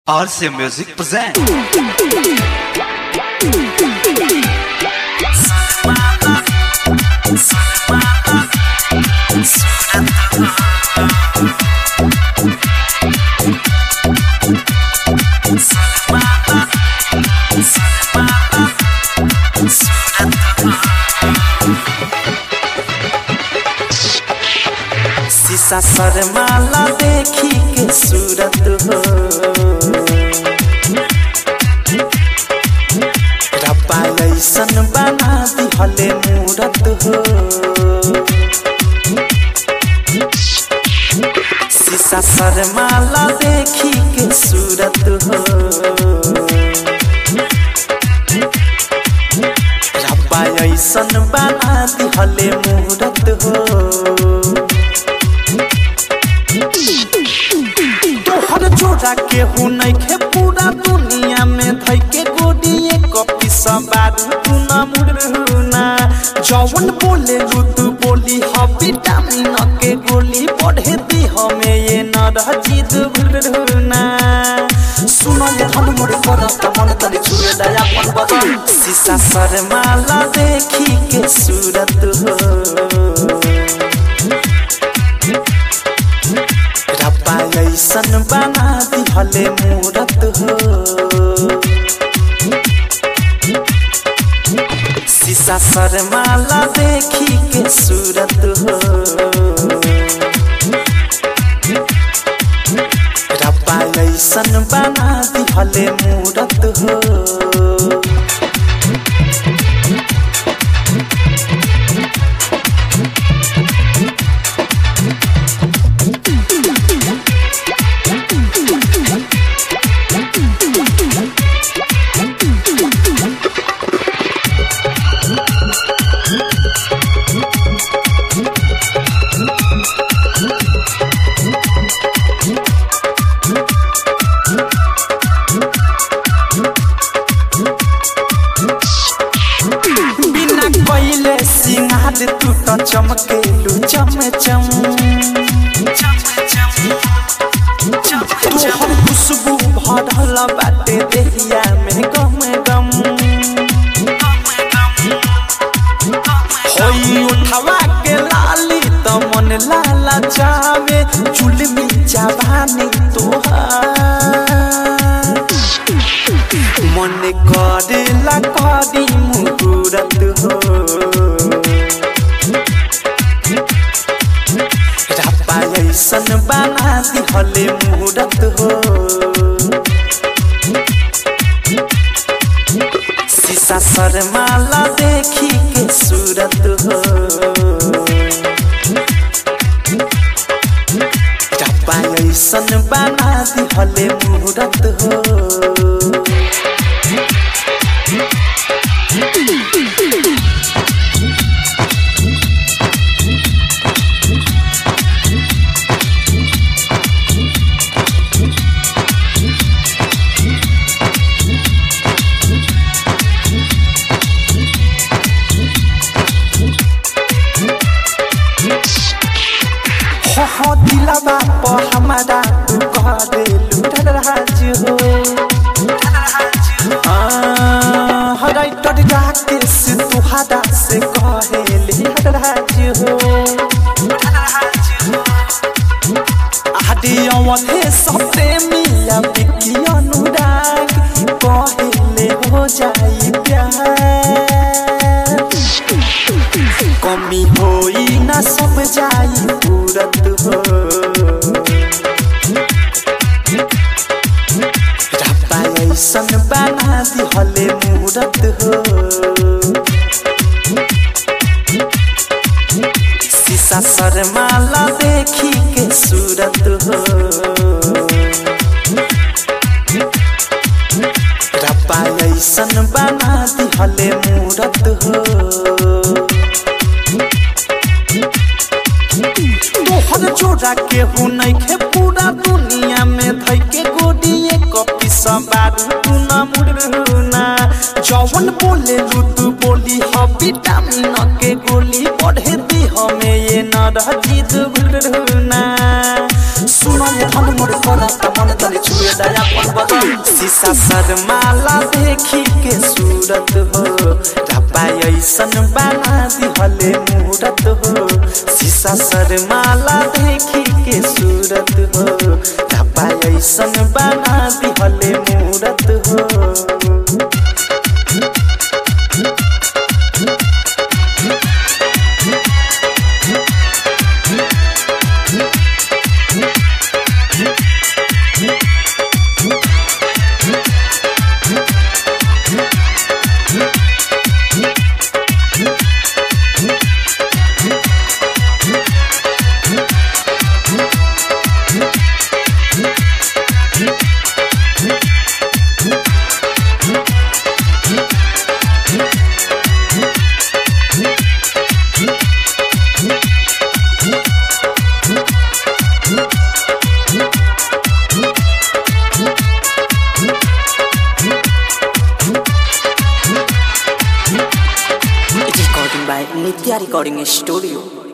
RC Music present. शीशा शर्माला देखी के सूरत हो रब्बा ऐसन बना दिहले मूरत हो शीशा शर्माला देखी के सूरत हो रब्बा ऐसन बना दिहले मूरत हो तोहर जोड़ा केहू नइखे पूरा दुनिया में धइ के गोडिए कपी सबारू तू न मुड़ना जवन बोले तू बोली ह विटामिन के गोली बढ़े दी हमें ये न रह जिद भुलना सुनो ये धन मोरे करत मन तरी छुए दया मन बदल शीशा शर्माला देखी के सूरत हो रब्बा ऐसन बना दिहले मूरत हो शीशा शर्माला देखी के सूरत हो रब्बा ऐसन बना दिहले मूरत हो बिना कइले सिंगार तू त चमकेलु चम चम तोहर खुशबू भरल बाटे देहिया में गम गम होई उठवा के लाली त मन लाला जावे चुलमी जवानी तोहार मन करेला करी मुहूर्त हो रब्बा ऐसन बना दिहले मुहूर्त हो शीशा शर्माला देखी के सूरत हो रब्बा ऐसन बना दिहले मुहूर्त हो हो हो दिलवा प हमारा तू कह देलु राज हो हराई टट जाके से तुहारा से कहेली राज हो आदि अवधे सबसे मिया बिकी अनुराग कहेले हो जाई प्यार कमी होई ना सब जाई पूरत हो रब्बा ऐसन बना दिहले मूरत हो शीशा शर्माला देखी के सूरत हो रब्बा ऐसन बना दिहले मूरत हो तोहर जोड़ा केहू नइखे पूरा दुनिया में धइ के गोडिए कपी सबारू तू न मुड़ना जवन बोले तू बोली ह विटामिन के गोली बढ़े दी हमें ये न रह जिद भुलना सुनो ये धन मोर करत मन तरी छुए दया पन बदल शीशा शर्माला देखी के सूरत हो रब्बा ऐसन बना दिहले मूरत हो शीशा शर्माला देखी के सूरत हो रब्बा ऐसन बना दिहले मूरत हो It is recording by Nitya Recording Studio.